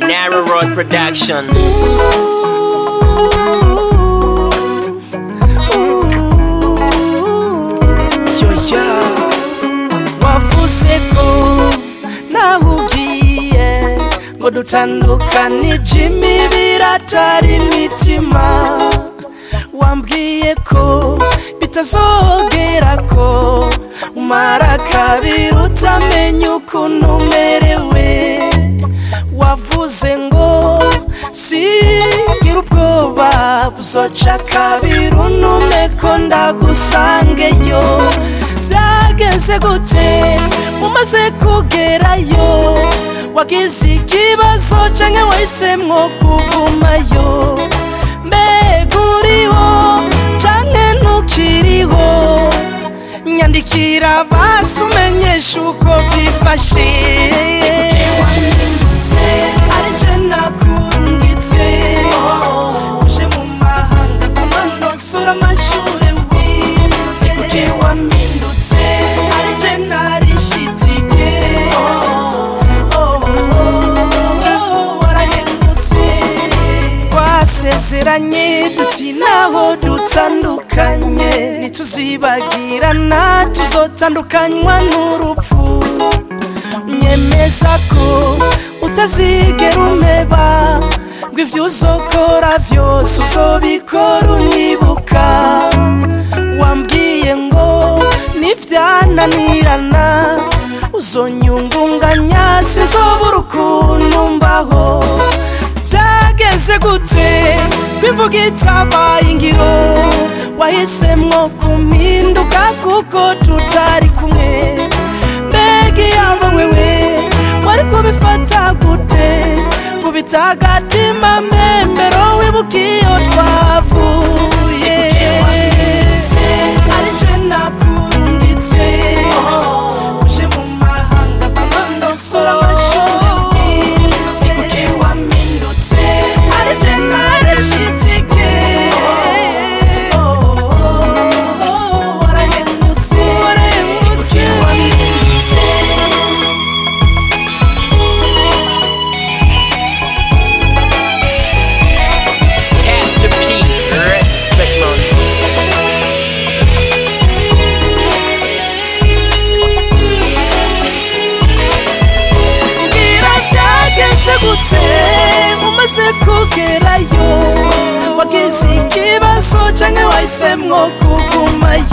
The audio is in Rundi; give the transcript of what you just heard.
Narrow Road Production. yoya wavuze ko nawe ugiye ngo dutandukanije imibiri atari imitima wambwiye ko bitazogera ko umara kabiri utamenya ukuntu umerewe wavuze ngo sigira ubwoba buzoca kabiri unume ko ndagusangeyo byageze gute umaze kugerayo wagize ikibazo canke wahisemwo kugumayo mbega uriho canke ntukiriho nyandikira basi umenyesha uko byifashe ari je nakurungitse uje mu mahanga kumanosura amashure wize kuki wamindutse ari je narishitike warahemutse twasezeranye duti naho dutandukanye ntituzibagirana tuzotandukanywa n'urupfu nyemeza ko utazigera umeba ngo ivyo uzokora vyose uzobikora unibuka wambwiye ngo nivyananirana uzonyungunganya sinzobura ukuntu mbaho byageze gute bivuga itabaye ingiro wahisemwo kumpinduka kuko tutari kumwe mbega iyaba wewe wari kubifata gute kubita agatima membero wibuka iyo twavuye ari je nakurungitse uje mu mahanga bamanosora amashure si kuki wamindutse ari je narishitike warahemutse warahemutse wamindutse Pastor P. Respect man. mbwira byagenze gute umaze kugerayo wagize ikibazo canke wahisemwo kugumayo